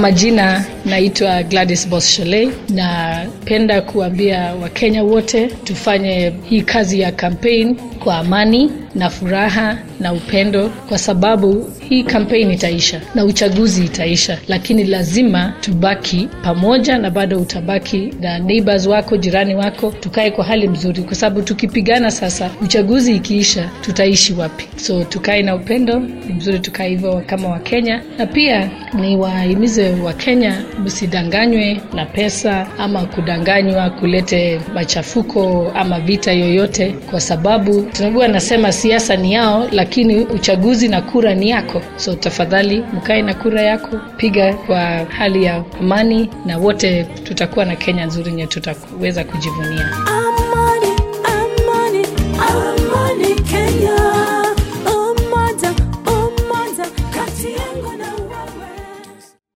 majina naitwa Gladys Boss Sholei. Napenda kuambia Wakenya wote tufanye hii kazi ya campaign kwa amani na furaha na upendo, kwa sababu hii campaign itaisha na uchaguzi itaisha, lakini lazima tubaki pamoja, na bado utabaki na neighbors wako, jirani wako, tukae kwa hali mzuri, kwa sababu tukipigana sasa, uchaguzi ikiisha, tutaishi wapi? So tukae na upendo, ni mzuri tukae hivyo kama Wakenya, na pia ni wahimize Wakenya msidanganywe na pesa ama kudanganywa kulete machafuko ama vita yoyote, kwa sababu tunajua nasema siasa ni yao, lakini uchaguzi na kura ni yako. So tafadhali mkae na kura yako, piga kwa hali ya amani, na wote tutakuwa na Kenya nzuri yenye tutaweza kujivunia. Ama